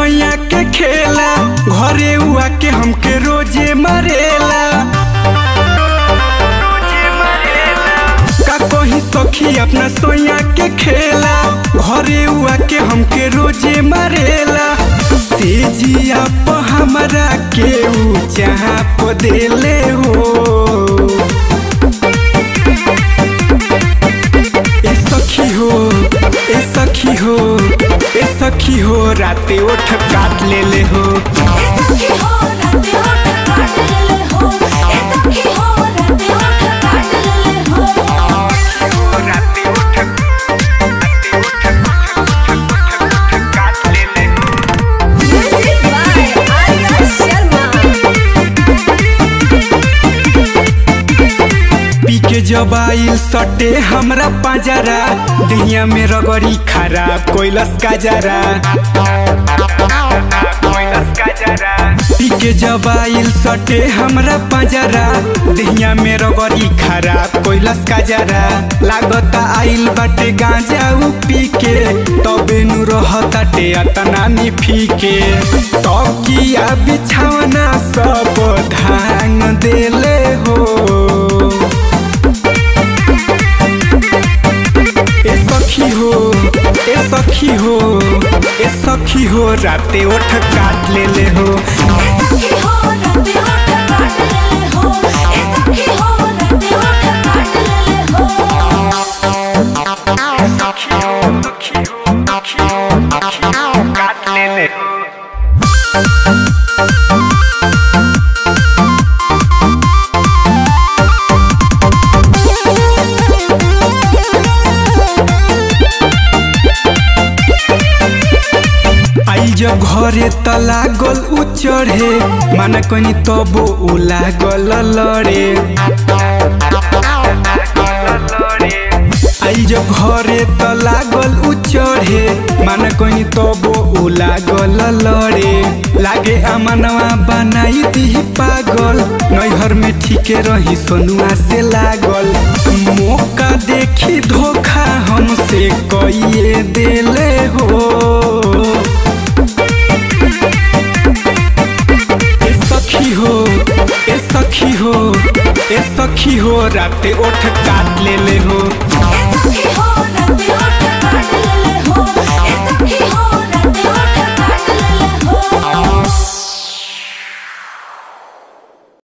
सैया के खेला घरे हुआ के हमके रोजे मरेला का कही सखी अपना सोया के खेला घरे हुआ के हमके रोजे मरेला तेजिया प हमरा के ऊ चाप देले हो ए सखी हो ए सखी हो ए सखी हो राते ओठ काट लेले हो सखी हो राते होठ काट लेले हो ए सखी हो राते होठ काट लेले हो राते ओठ राते ओठ काट लेले हो म्यूजिक बाय आर्या शर्मा पी के जब आइल सटे हमरा पाजरा दहिया में रगड़ी खराब कोइलस का जरा पी के जब आइल सटे हमरा पाजरा दहिया में रगड़ी खराब कोइलस का जरा लागता आइल बाटे गांजा उ पी के तबे नु रहताटे अतना नि फीके तकिया बिछावना सब धांग देले हो ए सखी हो ए सखी हो ए सखी हो राते ओठ काट लेले हो सखी हो राते होठ काट लेले हो ए सखी हो राते होठ काट लेले हो सखी हो सखी हो सखी हो सखी हो काट लेले हो आई जब घरे त लागल उ चढ़े माना कनी तबो उ लागल लड़े आई जब घरे त लागल उ चढ़े माना कनी तबो उ लागल लड़े लागे अमनवा बनाई दी पागल नैहर में ठीके रही सोनुआ से लागल मौका देखी धोखा हमसे कइए देले हो ए सखी हो ए सखी हो ए सखी हो राते ओठ काट लेले हो